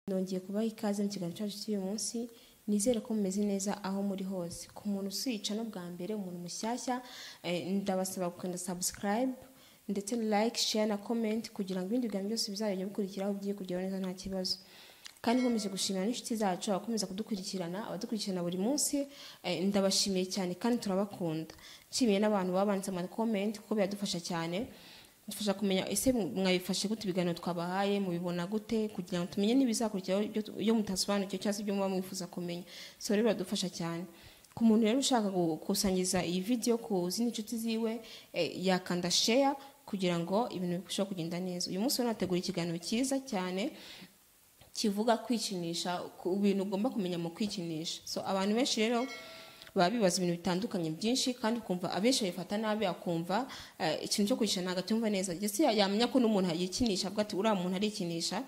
Nongeye kubaha ikaze mu kiganiro cyacu cy'uyu munsi, nizere ko mumeze neza aho muri hose. Ku muntu usiyica no bwa mbere, umuntu mushyashya, eh, ndabasaba gukanda subscribe ndetse like, share na comment kugira ngo ibindi biganiro byose bizajya bikurikiraho bigiye kugeraho neza nta kibazo. Kandi nkomeje gushimira n'inshuti zacu, abakomeza kudukurikirana, abadukurikirana buri munsi, eh, ndabashimiye cyane kandi turabakunda. Nshimiye n'abantu babanditse ama comment kuko biradufasha cyane, dufasha kumenya ese mwabifashe gute ibiganiro twabahaye, mubibona gute kugira ngo tumenye n'ibizakurikiraho ibyo tu- ibyo mutasobanukiwe cyangwa se ibyo muba mwifuza kumenya. So rero biradufasha cyane. Ku muntu rero ushaka gukusanyiriza iyi video ku zindi nshuti ziwe, eh, yakanda share kugira ngo ibintu birusheho kugenda neza. Uyu munsi rero nateguye ikiganiro cyiza cyane, kivuga kwikinisha ku bintu ugomba kumenya mu kwikinisha so abantu benshi rero baba bibaza ibintu bitandukanye byinshi kandi ukumva abenshi babifata nabi akumva eh, ikintu cyo kwikinisha ntabwo acyumva neza ndetse ya- yamenya ko n'umuntu yikinisha avuga ati uriya muntu arikinisha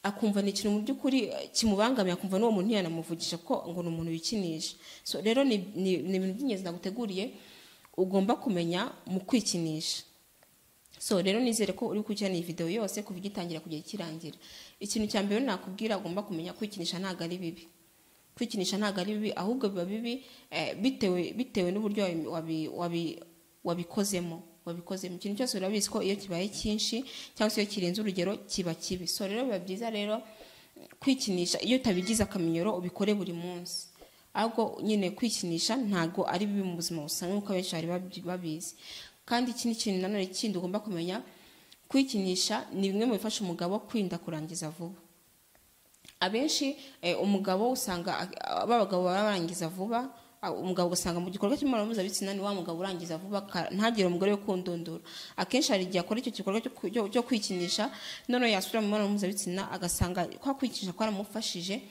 akumva ni ikintu mu by'ukuri eh, kimubangamiye akumva n'uwo muntu ntiyanamuvugisha kuko ngo ni umuntu wikinisha so rero ni ni- ni ibintu by'ingenzi naguteguriye ugomba kumenya mu kwikinisha so rero nizere ko uri gukurikirana iyi video yose kuva igitangira kugera ikirangira ikintu cya mbere nakubwira ugomba kumenya kwikinisha ntabwo ari bibi kwikinisha ntabwo ari bibi ahubwo biba bibi eh, bitewe bitewe n'uburyo wabi- wabi- wabi- wabikozemo wabikozemo ikintu cyose urabizi ko iyo kibaye cyinshi cyangwa se iyo kirenze urugero kiba kibi so rero biba byiza rero kwikinisha iyo utabigize akamenyero ubikore buri munsi ahubwo nyine kwikinisha ntabgo ari bibi mu buzima busanzwe nk'uko abenshi bari babi- babizi kandi ikindi kintu nanone kindi ugomba kumenya kwikinisha ni bimwe mu bifasha umugabo kwirinda kurangiza vuba abenshi eh, umugabo usanga ah, ba bagabo baba barangiza vuba ah, umugabo ugasanga mu gikorwa cy'imibonano mpuzabitsina ni wa mugabo urangiza vuba ka- ntagire umugore we kundundura akenshi hari igihe akora icyo gikorwa cyo ku- cyo cyo kwikinisha none yasubira mu mibonano mpuzabitsina agasanga kwa kwikinisha kwaramufashije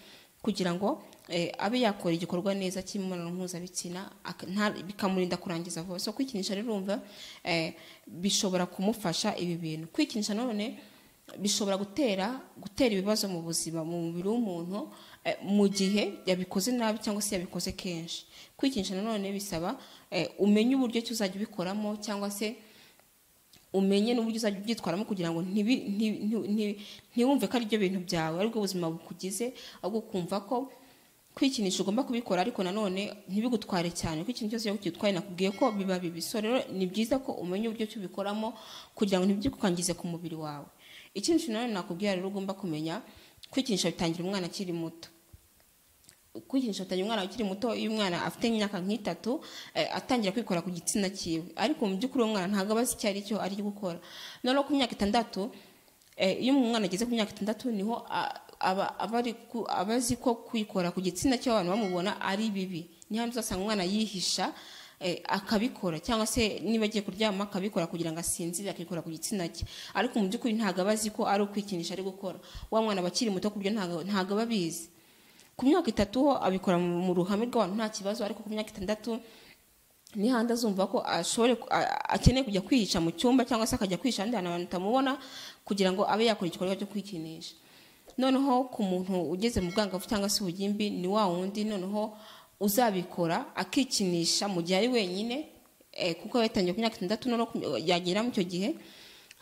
kugira ngo eh, abe yakora igikorwa neza cy'imibonano mpuzabitsina ak- nta- bikamurinda kurangiza vuba so kwikinisha rero urumva eh, bishobora kumufasha ibi bintu kwikinisha none bishobora gutera gutera ibibazo mu buzima mu mubiri w'umuntu eh, mu gihe yabikoze nabi cyangwa se yabikoze kenshi kwikinisha nanone bisaba eh, umenye uburyo ki uzajya ubikoramo cyangwa se umenye n'uburyo uzajya ubyitwaramo kugira ngo ntibi- nti- nti- nti- ntiwumve ko ari byo bintu byawe aribwo buzima bukugize ahubwo ukumva ko kwikinisha ugomba kubikora ariko nanone ntibigutware cyane kuko ikintu cyose iyo kitwaye nakubwiye ko biba bibi so rero ni byiza ko umenya uburyo ki ubikoramo kugira ngo ntibyikwangize ku mubiri wawe ikindi kintu nanone nakubwira rero ugomba kumenya kwikinisha bitangira umwana akiri muto kwikinisha bitangira umwana ukiri muto iyo umwana afite imyaka nk'itatu eh, atangira kwikora ku gitsina cyiwe ariko mu by'ukuri uwo mwana ntabwo aba azi icyo ari cyo ari gukora noneho ku myaka itandatu eh, iyo umwana ageze ku myaka itandatu niho a- aba aba ari ku- aba azi ko kwikora ku gitsina cyo abantu bamubona ari bibi niyo hantu uzasanga umwana yihisha eh, akabikora cyangwa se niba agiye kuryama akabikora kugira ngo asinzire akikora ku gitsina cye ariko mu by'ukuri ntabwo aba azi ko ari ukwikinisha ari gukora wa mwana aba akiri muto ku buryo ntabwo ntabwo aba abizi ku myaka itatu ho abikora mu mu ruhame rw'abantu nta kibazo ariko ku myaka itandatu ni handi azumva ko ashobore ku- a- a- akeneye kujya kwihisha mu cyumba cyangwa se akajya kwihisha ahandi hantu abantu batamubona kugira ngo abe yakora igikorwa cyo kwikinisha noneho ku muntu ugeze mu bwangavu cyangwa se ubugimbi ni wa wundi noneho uzabikora akikinisha mu gihe ari wenyine eh, kuko aba yatangiye ku myaka itandatu noneho ku- yagera mu icyo gihe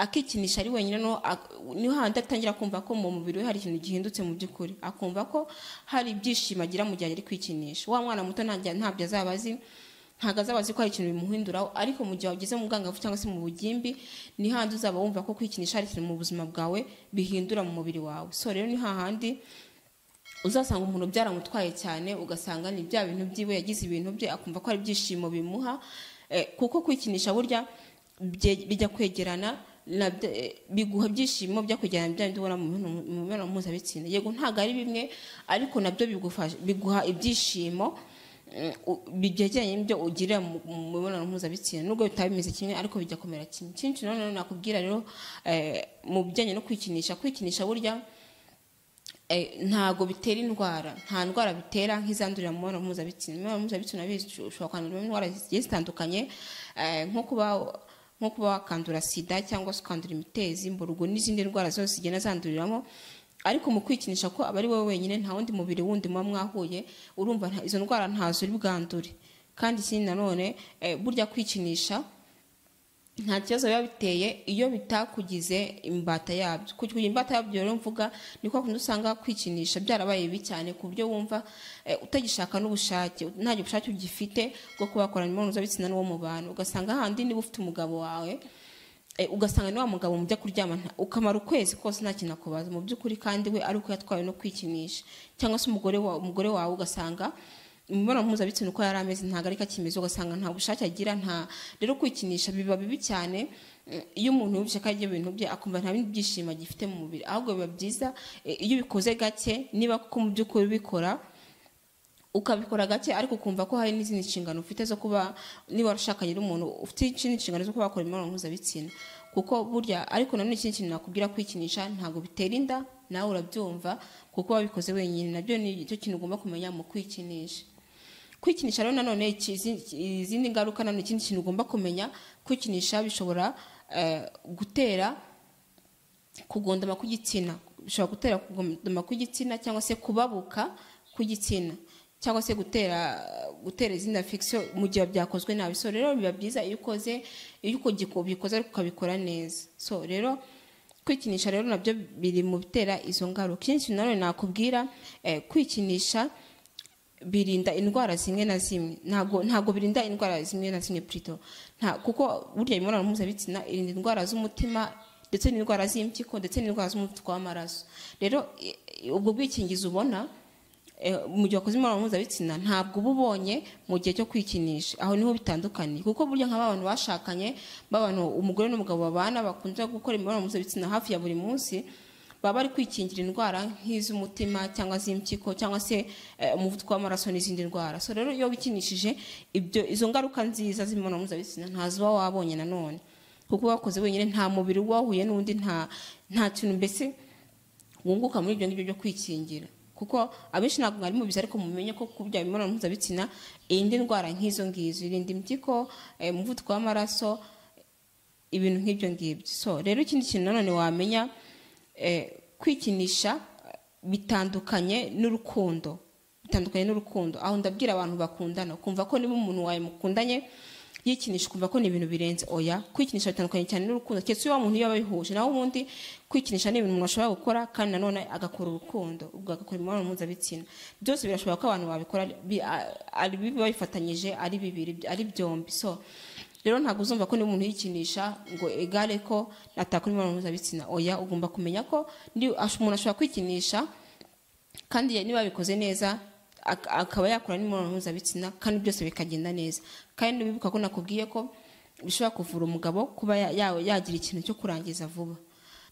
akikinisha ari wenyine no ak- niho handi atangira kumva ko mu mubiri we hari ikintu gihindutse mu by'ukuri akumva ko hari ibyishimo agira mu gihe ari kwikinisha wa mwana muto ntajya- ntabyo azaba azi ntabwo azaba azi ko hari ikintu bimuhinduraho ariko mu gihe wageze mu bwangavu cyangwa se mu bugimbi ni handi uzaba wumva ko kwikinisha hari ikintu mu buzima bwawe bihindura mu mubiri wawe so rero ni hahandi uzasanga umuntu byaramutwaye cyane ugasanga ni bya bintu byiwe yagize ibintu bye akumva ko ari ibyishimo bimuha eh, kuko kwikinisha burya bye- bijya kwegerana na bya- eh, biguha byishimo bya kwegerana na bya bindi ubona mu mibonano- mu mibonano mpuzabitsina yego ntabwo ari bimwe ariko nabyo bigufasha biguha ibyishimo mm, u- byegeranye n'ibyo ugirira mu mu mibonano mpuzabitsina nubwo bitaba bimeze kimwe ariko bijya kumera kimwe ikindi kintu nanone nakubwira rero eh, mu bijyanye no kwikinisha kwikinisha burya eh, ntago bitera indwara nta ndwara bitera nk'izandurira mu mibonano mpuzabitsina imibonano mpuzabitsina bizi ushobora kwanduramo indwara zigiye zitandukanye eh, nko kuba nko kuba wakandura sida cyangwa se ukandura imitezi mburugu n'izindi ndwara zose zigenda zanduriramo ariko mu kwikinisha ko aba ari wowe wenyine nta wundi mubiri wundi muba mwahuye urumva nta- izo ndwara ntazo uri bwandure kandi ikindi nanone eh, burya kwikinisha nta kibazo biba biteye iyo bitakugize imbata yabyo kugira imbata yabyo rero mvuga ni kwa kundi usanga kwikinisha byarabaye bibi cyane ku buryo wumva eh, utagishaka n'ubushake nta bushake ugifite bwo kuba wakorana imibonano mpuzabitsina n'uwo mu bantu ugasanga hahandi niba ufite umugabo wawe eh, ugasanga ni wa mugabo mujya kuryama nta- ukamara ukwezi kose nta kintu akubaza mu by'ukuri kandi we ari uko yatwawe no kwikinisha cyangwa se umugore wa- umugore wawe ugasanga imibonano mpuzabitsina uko yari ameze ntabwo ariko akimeze ugasanga nta bushake agira nta rero kwikinisha biba bibi cyane mm, iyo umuntu yumvise ko arya ibintu bye akumva nta bindi byishimo agifite mu mubiri ahubwo biba byiza eh, iyo ubikoze gake niba kuko mu by'ukuri ubikora ukabikora gake ariko ukumva ko hari n'izindi nshingano ufite zo kuba niba ushakanye n'umuntu ufite izindi nshingano zo kuba wakora imibonano mpuzabitsina kuko burya ariko nanone ikindi kintu nakubwira kwikinisha ntabwo bitera inda nawe urabyumva kuko wabikoze wenyine nabyo ni icyo kintu ugomba kumenya mu kwikinisha kwikinisha rero nanone iki- izi- izindi ngaruka nanone ikindi kintu ugomba kumenya kwikinisha bishobora eh, gutera kugondama kw'igitsina bishobora gutera kugondama kw'igitsina cyangwa se kubabuka kw'igitsina cyangwa se gutera gutera izindi affection mu gihe byakozwe nabi so rero biba byiza iyo ukoze iyo uko bikoze ariko ukabikora neza so rero kwikinisha rero nabyo biri mu bitera izo ngaruka ikindi kintu nanone nakubwira eh, kwikinisha birinda indwara zimwe na zimwe ntabwo ntabwo birinda indwara zimwe na zimwe plutôt nta kuko burya imibonano mpuzabitsina irinda indwara z'umutima ndetse n'indwara z'impyiko ndetse n'indwara z'umuvuduko w'amaraso rero i- i- ubwo bwikingizi ubona eh, mu gihe wakoze imibonano mpuzabitsina ntabwo uba ubonye mu gihe cyo kwikinisha aho niho bitandukaniye kuko burya nk'aba bantu bashakanye b'abantu umugore n'umugabo babana bakunze gukora imibonano mpuzabitsina hafi ya buri munsi baba bari kwikingira indwara nk'iz'umutima cyangwa z'impyiko cyangwa se eh, umuvuduko w'amaraso n'izindi ndwara so rero iyo wikinishije ibyo izo ngaruka nziza z'imibonano mpuzabitsina ntaziba wabonye nanone kuko uba wakoze wenyine nta mubiri uba wahuye n'undi nta nta kintu mbese wunguka muri ibyo ngibyo byo kwikingira kuko abenshi ntabwo mwari mubizi ariko mumenye ko kubya imibonano mpuzabitsina irinda indwara nk'izo ngizo irinda impyiko eh, umuvuduko w'amaraso ibintu nk'ibyo ngibyo so rero ikindi kintu nanone wamenya eh, kwikinisha eh, bitandukanye n'urukundo bitandukanye n'urukundo aho ndabwira abantu bakundana kumva ko niba umuntu wawe mukundanye yikinisha ukumva ko ni ibintu birenze oya kwikinisha bitandukanye cyane n'urukundo keretse iyo wa muntu yaba abihuje naho ubundi kwikinisha ni ibintu umuntu ashobora gukora kandi nanone agakora urukundo ubwo agakora imibonano mpuzabitsina byose birashoboka ko abantu babikora bi- a- ari biba bifatanyije ari bibiri ari byombi so rero ntabwo uzumva ko ni umuntu yikinisha ngo egare ko atakora imibonano mpuzabitsina oya ugomba kumenya ko ni- ash- umuntu ashobora kwikinisha kandi niba abikoze neza ak- akaba yakora n'imibonano mpuzabitsina kandi byose bikagenda neza kandi wibuka ko nakubwiye ko bishobora kuvura umugabo kuba ya- ya- yagira ikintu cyo kurangiza vuba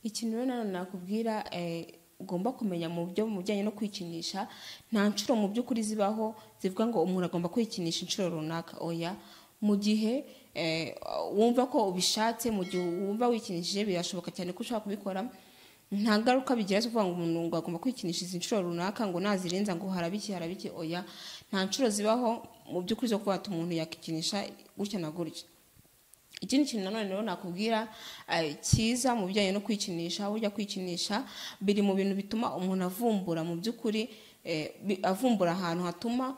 ikintu rero nanone nakubwira eh, ugomba kumenya mu byo mu bijyanye no kwikinisha nta nshuro mu by'ukuri zibaho zivuga ngo umuntu agomba kwikinisha inshuro runaka oya mu gihe eh, wumva ko ubishatse mu gihe wumva wikinishije birashoboka cyane ko ushobora kubikora nta ngaruka bigira zo kuvuga ngo umuntu ngo agomba kwikinisha izi nshuro runaka ngo nazirenza ngo harabiki harabiki oya nta nshuro zibaho mu by'ukuri zo kuba wata umuntu yakikinisha gutya na gutya ikindi kintu nanone rero nakubwira eh, cyiza mu bijyanye no kwikinisha burya kwikinisha biri mu bintu bituma umuntu avumbura mu by'ukuri eh, bi- avumbura ahantu hatuma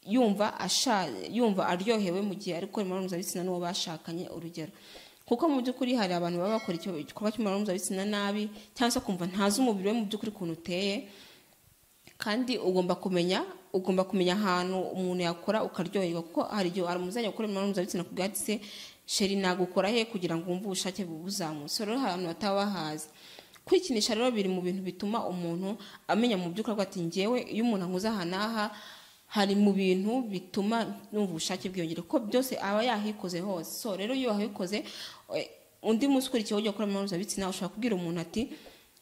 yumva asha yumva aryohewe mu gihe ari gukora imibonano mpuzabitsina n'uwo bashakanye urugero kuko mu by'ukuri hari abantu baba bakora icyo- igikorwa cy'imibonano mpuzabitsina nabi cyangwa se kumva ntazi umubiri we mu by'ukuri ukuntu uteye kandi ugomba kumenya ugomba kumenya ahantu umuntu yakora ukaryoherwa kuko hari igihe hari umuzajya gukora imibonano mpuzabitsina ku bwatsi se sheri nagukora he kugira ngo wumve ubushake buzamutse rero hari abantu bataba bahazi kwikinisha rero biri mu bintu bituma umuntu amenya mu by'ukuri avuga ati ngewe iyo umuntu ankoze aha n'aha hari mu bintu bituma numva ubushake bwiyongera kuko byose aba yahikoze hose so rero iyo wahikoze eh, undi munsi ukurikiyeho ujya gukora imibonano mpuzabitsina ushobora kubwira umuntu ati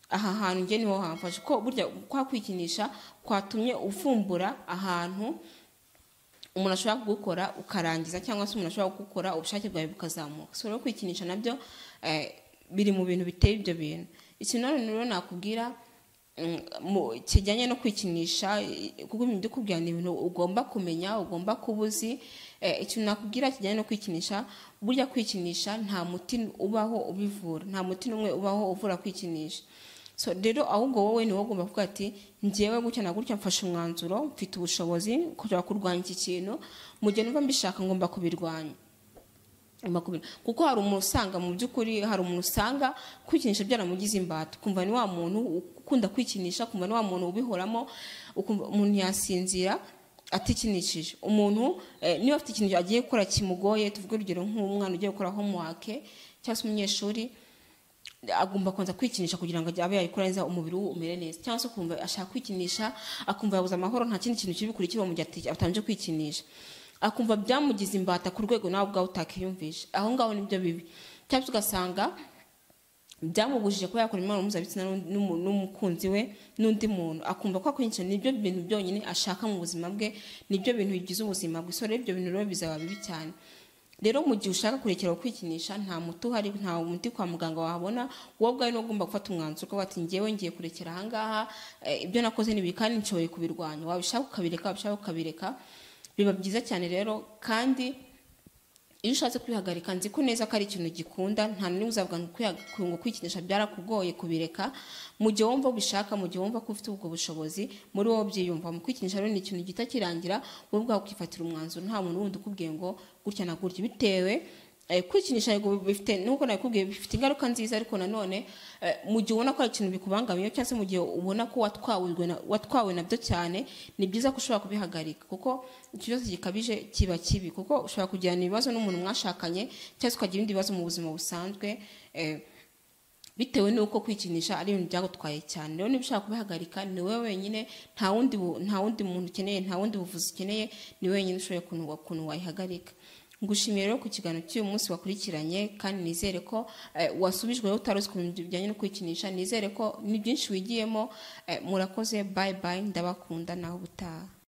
aha hantu njye niho hamfashe ko burya kwa kwikinisha kwatumye uvumbura ahantu umuntu ashobora kugukora ukarangiza cyangwa se umuntu ashobora kugukora ubushake bwawe bukazamuka so rero kwikinisha nabyo eh, biri mu bintu biteye ibyo bintu ikintu nanone rero nakubwira mm, mu- kijyanye no kwikinisha eh, kuko ibintu byo kubwira ni ibintu ugomba kumenya ugomba kuba uzi eh, ikintu nakubwira kijyanye no kwikinisha burya kwikinisha nta muti ubaho ubivura nta muti n'umwe ubaho uvura kwikinisha so rero ahubwo wowe ni wowe ugomba kuvuga ati njyewe gutya na gutya mfashe umwanzuro mfite ubushobozi kushobora kurwanya iki kintu mu gihe numva mbishaka ngomba kubirwanya makumyabiri kuko hari umuntu usanga mu by'ukuri hari umuntu usanga kwikinisha byaramugize imbata ukumva ni wa muntu ukunda kwikinisha ukumva ni wa muntu ubihoramo ukumva umuntu yasinzira atikinishije umuntu eh, niba afite ikintu agiye gukora kimugoye tuvuge urugero nk'umwana ugiye gukora homework cyangwa se umunyeshuri agomba kubanza kwikinisha kugira ngo abe yayikora neza umubiri we umere neza cyangwa se ukumva ashaka kwikinisha akumva yabuze amahoro nta kindi kintu kiri bukurikiwe mu gihe ati- atabanje kwikinisha akumva byamugize imbata ku rwego nawe ubwawe utakiyumvisha aho ngaho nibyo bibi cyangwa se ugasanga byamubujije kuba yakora imibonano mpuzabitsina n'undi- n'umu- n'umukunzi we n'undi muntu akumva ko akwinyinshi nibyo bintu byonyine ashaka mu buzima bwe nibyo bintu bigize ubuzima bwe so rero ibyo bintu rero bizaba bibi cyane rero mu gihe ushaka kurekera kwikinisha nta muti uhari nta muti kwa muganga wahabona wowe ubwawe niwe ugomba gufata umwanzuro ukavuga ati ngewe ngiye kurekera ahangaha eh, ibyo nakoze ni ibi kandi nshoboye kubirwanya wabishaka ukabireka wabishaka ukabireka biba byiza cyane rero kandi iyo ushatse kwihagarika nzi ko neza ko ari ikintu gikunda nta n'imwe uzavuga ngo kwiha- ngo kwikinisha byarakugoye kubireka mu gihe wumva ubishaka mu gihe wumva ko ufite ubwo bushobozi muri wowe byiyumva mu kwikinisha rero ni ikintu gihita kirangira wowe ubwawe ukifatira umwanzuro nta muntu wundi ukubwiye ngo gutya na gutya bitewe eh, kwikinisha yego bifite nuko nakubwiye bifite ingaruka nziza ariko nanone eh, mu gihe ubona ko hari ikintu bikubangamiye cyangwa se mu gihe ubona ko watwawe na- watwawe nabyo cyane ni byiza ko ushobora kubihagarika kuko ikibazo gikabije kiba kibi kuko ushobora kugirana ibibazo n'umuntu mwashakanye cyangwa se ukagira ibindi bibazo mu buzima busanzwe eh, bitewe n'uko kwikinisha ari ibintu byagutwaye cyane rero niba ushaka kubihagarika ni wowe wenyine nta wundi bu- nta wundi muntu ukeneye nta wundi buvuzi ukeneye ni wowe wenyine ushoboye ukuntu wa- ukuntu wayihagarika ngushimiye rero ku kiganiro cy'uyu munsi wakurikiranye kandi nizere ko eh, wasubijweho utari uzi ku bintu bijyanye no kwikinisha nizere ko ni byinshi wigiyemo eh, murakoze bayi bayi ndabakunda naho ubutaha